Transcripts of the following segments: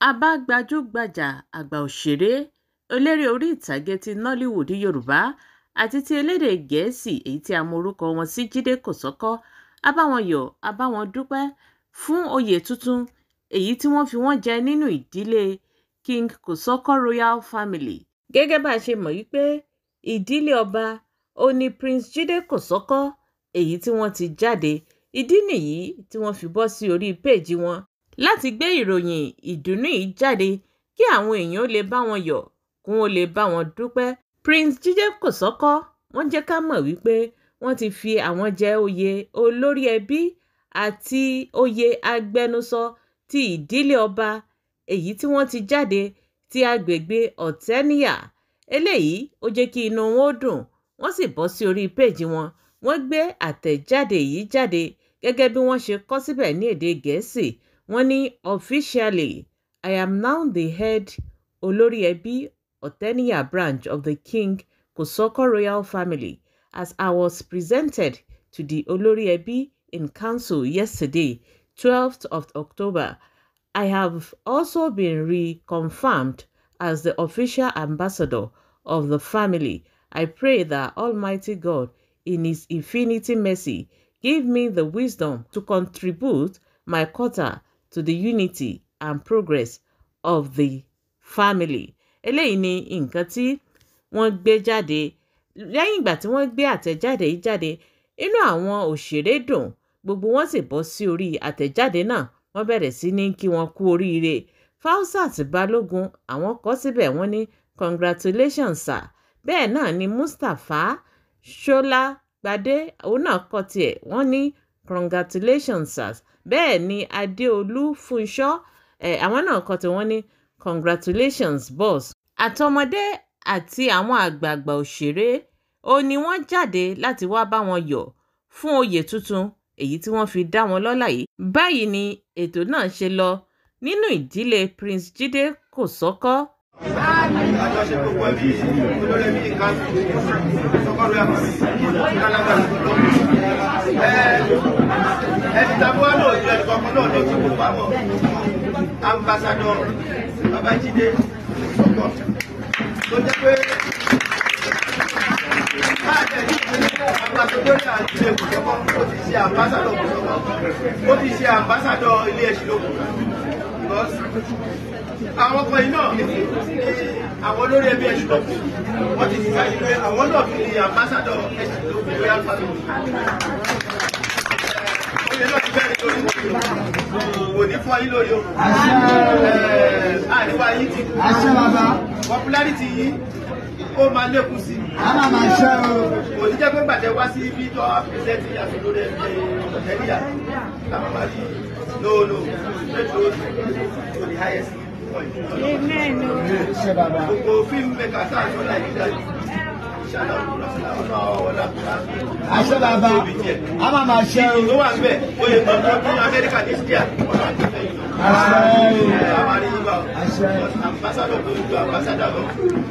àbá-gbajúgbajà àgbà òṣèré eléré orí ìtàgé ti nollywood yorùbá àti ti elédè gẹ̀ẹ́sì èyí tí a mọ orúkọ wọn sí jíde kòsọ́kọ́ a bá wọn yọ̀ a bá wọn dúpẹ́ fún oyè tuntun èyí tí wọ́n fi wọ́n jẹ nínú ìdílé king kòsọ́kọ́ royal family gẹ́gẹ́ bá a ṣe mọ̀ yí pé ìdílé ọba ó ní prince jíde kòsọ́kọ́ èyí tí wọ́n ti jáde ìdí nìyí tí wọ́n fi bọ́ sí orí péèjì wọn láti gbé ìròyìn ìdùnnú yìí jáde kí àwọn èèyàn lè bá wọn yọ̀ kí wọ́n lè bá wọn dúpẹ́ prince jíde kòsọ́kọ́ wọ́n jẹ́ ká mọ̀ wípé wọ́n ti fi àwọn jẹ oyè olórí ẹbí àti oyè agbẹnusọ ti ìdílé ọba èyí tí wọ́n ti jáde ti agbègbè ọ̀tẹ́níyà eléyìí ó jẹ́ kí inú wọn ó dùn wọ́n sì bọ́ sí orí péèjì wọn wọ́n gbé àtẹ̀jáde yìí jáde gẹ́gẹ́ bí wọ́n ṣe kọ síbẹ̀ ní èdè gẹ̀ẹ́sì wọ́n ní officially i am now the head olórí ẹbí ọ̀tẹ́níyà branch of the king kòsọ́kọ́ royal family as i was presented to the olórí ẹbí in council yesterday twelfth of october i have also been reconfirmed as the official ambassador of the family i pray that almighty god in his infinity mercy give me the wisdom to contribute my quota to the unity and progress of the family. eléyìí ni nǹkan tí wọ́n gbé jáde lẹ́yìn ìgbà tí wọ́n gbé àtẹ̀jáde yìí jáde inú àwọn òṣèré dùn gbogbo wọn sì bọ́ sí orí àtẹ̀jáde náà wọ́n bẹ̀rẹ̀ sí ní kí wọ́n kú oríire Fausat Balógun àwọn kọ síbẹ̀ wọ́n ní congratulations sir bẹ́ẹ̀ náà ni Mustapha Ṣọlágbadé òun náà kọ tiẹ̀ wọ́n ní congratulations sir bẹ́ẹ̀ ni Adéolú Fúnṣọ́ ẹ̀ àwọn náà kọ tiẹ̀ wọ́n ní congratulations boss àtọmọdé àti àwọn àgbààgbà òṣèré ó ní wọ́n jáde láti wá bá wọn yọ̀ fún oyè tuntun èyí tí wọ́n fi dá wọn lọ́lá yìí báyìí ni ètò náà ṣe lọ nínú ìdílé Prince Jídé Kòsọ́kọ́ àjọṣepọ̀ pẹ̀lú olórí ẹbí nǹkan sọ́kọ́rọ́ yàtọ̀ kálágbára. ẹni tàbí wọn náà jẹ́ ìkọ̀kọ̀ náà ló ti kó pamọ́ ambassadọ Babájídé Kòsọ́kọ́ tó jẹ́ pé káàdẹ̀ ní ambassadọ́rì àjílé Kòsọ́kọ́ ó ti ṣe ambassadọ Kòsọ́kọ́ ó ti ṣe ambassadọ ilé ẹ̀sìn lókun àwọn ọkọ yìí náà àwọn olórí ẹbí ẹ̀sùn lọ́kùn wọ́n ti dìgbà yìí pé àwọn náà fi ní ambassador ẹ̀sùn lọ́kùn royal family. oyè náà ti bẹ̀rẹ̀ lórí kò ní fún ayé lórí o. àríwá yìí ti popularity yìí ó máa lékún sí. Ana máa ṣe o. kò ní jẹ́ pé gbàdẹ́ wá sí ibi tó a pèsèntì àti lórí ẹbí ọ̀tẹ́líyà làwọn máa rí no no straight road to the highest point. amen Ṣé bàbá? gbogbo fíìmù mẹ́ka tá a sọ nàìjíríà yìí ṣáná ọ̀nà ọ̀nà Àṣẹ bàbá. A máa máa ṣe o. ló wà ń bẹ̀ oyè gbọ̀ngàn ní amẹ́ríkà ní sídíà ọ̀nà àgbẹ̀fẹ̀ yìí. Àṣẹ o. àmàlí yìí bá Àṣẹ. ambassadọ̀ tó ju ambassadọ̀ lọ.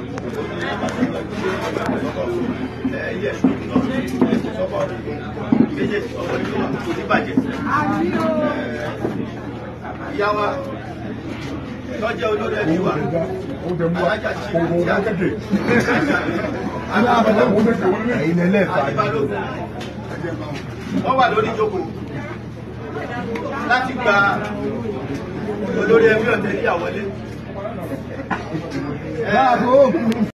Ẹyẹ sọ́kọ̀ méjèèjì ọmọ ìlú wa kò ní bàjẹ́. Ìyá wa lọ́jọ́ olórí ẹbí wa alájà tí a kéde. Ẹ̀yin ẹlẹ́fà. àti balógun wọ́n wà lórí ìjókòó láti gba olórí ẹbí ọ̀tẹ̀ níyàwó lé. Báàbò.